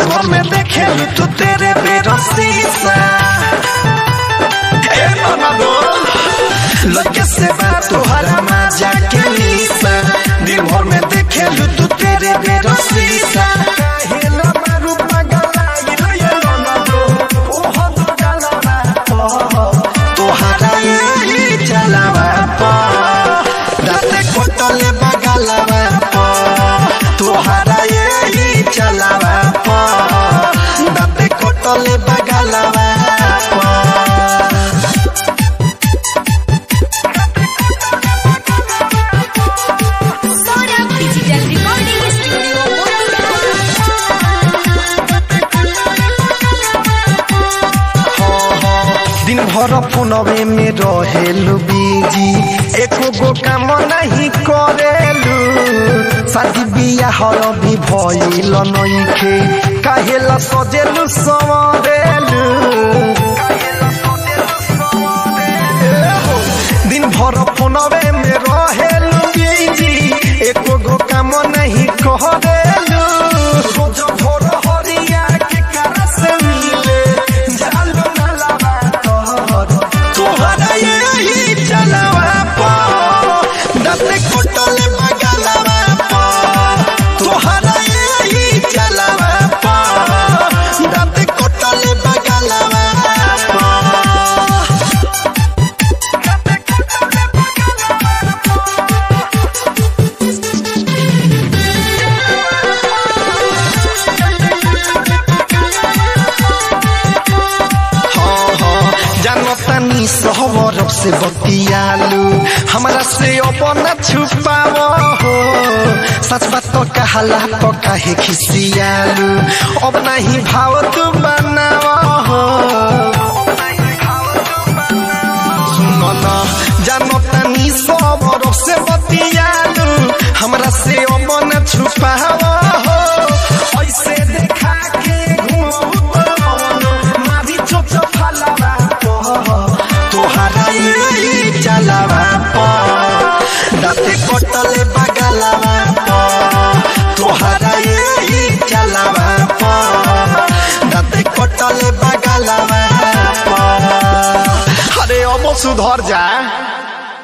दिन भर में देखे तू तेरे बेरो शीशा ए ननदो लगे से बात तोहरा मजा के लीसा दिन भर में देखे तू तेरे बेरो शीशा काहे ना मारू पगला ये ननदो ओहो दो गलवा तोहरा ये चलावा पा दाते कोटले बगलवा पा तोहरा ये चलावा पा दाते कोटले बगलवा पा Sora Digital Recording Studio दिन भर फोनवे में रहेलू बीजी एको गो काम नहीं करेलू शादी बियाह भी भइल नइखे काहेला सजेलू सवरेलू दिन भर फोनवे में रहेलू बीजी एको गो काम नहीं करेलू रोज भोर हरिया के करा से मिले जालू ना लगा तोहर तोहरा यही चलावा पा दते कोटले बगलवा पा तोहरा यही चलावा पा दते कोटले बगलवा पा जानतानी सहवर से बतियालू हमरा से अपना छुपाव हो सच बात तो कहला तो काहे खिसियालू अब नहीं भाव तू बनाव हो सुनो ना जानतानी सहवर से बतियालू हमरा से अपना छुपाव हो ऐसे देखा के घूमू मारी चोच फलावा तोहरा यही चलावा पा दाते कोटले बगलवा पा तोहरा यही चलावा पा दाते कोटले बगलवा पा अरे अब सुधर जा